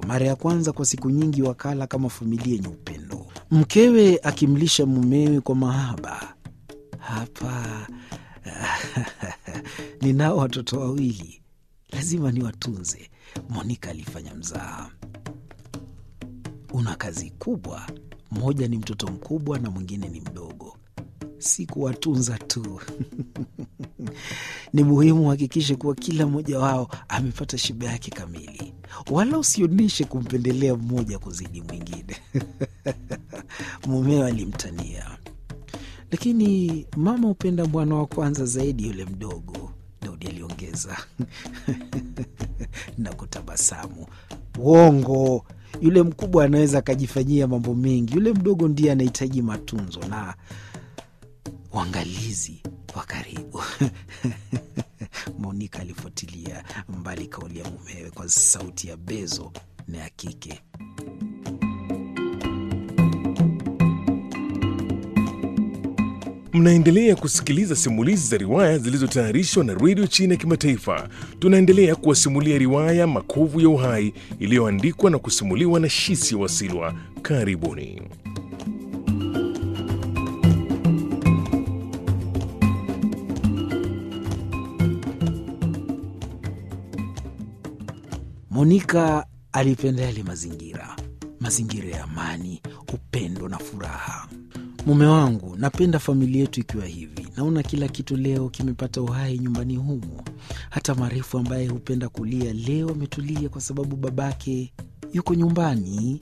Kwa mara ya kwanza kwa siku nyingi wakala kama familia yenye upendo, mkewe akimlisha mumewe kwa mahaba. Hapa ninao watoto wawili, lazima niwatunze, Monika alifanya mzaha. Una kazi kubwa, mmoja ni mtoto mkubwa na mwingine ni mdogo. Si kuwatunza tu ni muhimu uhakikishe kuwa kila mmoja wao amepata shiba yake kamili, wala usionyeshe kumpendelea mmoja kuzidi mwingine mumewe alimtania. Lakini mama hupenda mwana wa kwanza zaidi yule mdogo, Daudi aliongeza na kutabasamu. Uongo, yule mkubwa anaweza akajifanyia mambo mengi, yule mdogo ndiye anahitaji matunzo na uangalizi wa karibu. Monika alifuatilia mbali kauli ya mumewe kwa sauti ya bezo na ya kike. Mnaendelea kusikiliza simulizi za riwaya zilizotayarishwa na redio China ya Kimataifa. Tunaendelea kuwasimulia riwaya Makovu ya Uhai iliyoandikwa na kusimuliwa na Shisi Wasilwa. Karibuni. Monika alipenda yale mazingira, mazingira ya amani, upendo na furaha. Mume wangu, napenda familia yetu ikiwa hivi. Naona kila kitu leo kimepata uhai nyumbani humu. Hata Marefu ambaye hupenda kulia leo ametulia kwa sababu babake yuko nyumbani.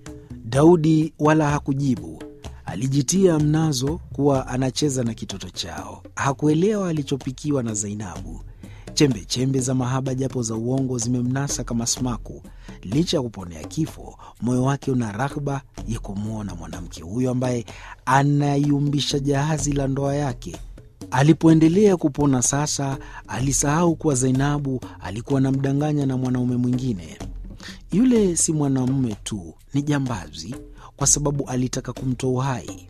Daudi wala hakujibu, alijitia mnazo kuwa anacheza na kitoto chao. Hakuelewa alichopikiwa na Zainabu. Chembe chembe za mahaba japo za uongo zimemnasa kama smaku. Licha ya kuponea kifo, moyo wake una raghba ya kumwona mwanamke huyo ambaye anayumbisha jahazi la ndoa yake. Alipoendelea kupona sasa, alisahau kuwa Zainabu alikuwa anamdanganya na mwanaume mwingine. Yule si mwanamume tu, ni jambazi, kwa sababu alitaka kumtoa uhai.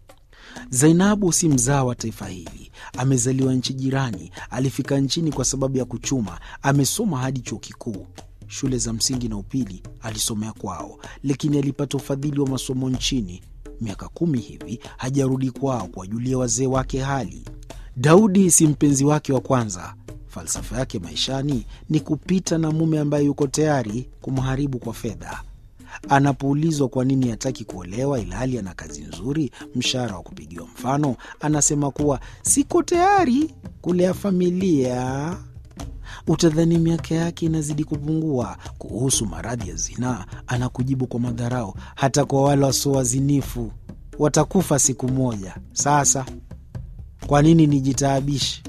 Zainabu si mzaa wa taifa hili, amezaliwa nchi jirani. Alifika nchini kwa sababu ya kuchuma, amesoma hadi chuo kikuu. Shule za msingi na upili alisomea kwao, lakini alipata ufadhili wa masomo nchini. Miaka kumi hivi hajarudi kwao kuwajulia wazee wake hali. Daudi si mpenzi wake wa kwanza. Falsafa yake maishani ni kupita na mume ambaye yuko tayari kumharibu kwa fedha. Anapoulizwa kwa nini hataki kuolewa ilhali ana kazi nzuri, mshahara wa kupigiwa mfano, anasema kuwa siko tayari kulea familia. Utadhani miaka yake inazidi kupungua. Kuhusu maradhi ya zinaa, anakujibu kwa madharau, hata kwa wale wasio wazinifu watakufa siku moja. Sasa kwa nini nijitaabishe?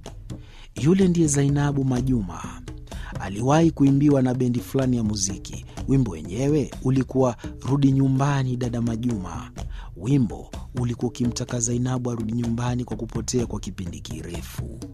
Yule ndiye Zainabu Majuma. Aliwahi kuimbiwa na bendi fulani ya muziki. Wimbo wenyewe ulikuwa rudi nyumbani dada Majuma. Wimbo ulikuwa ukimtaka Zainabu arudi nyumbani kwa kupotea kwa kipindi kirefu.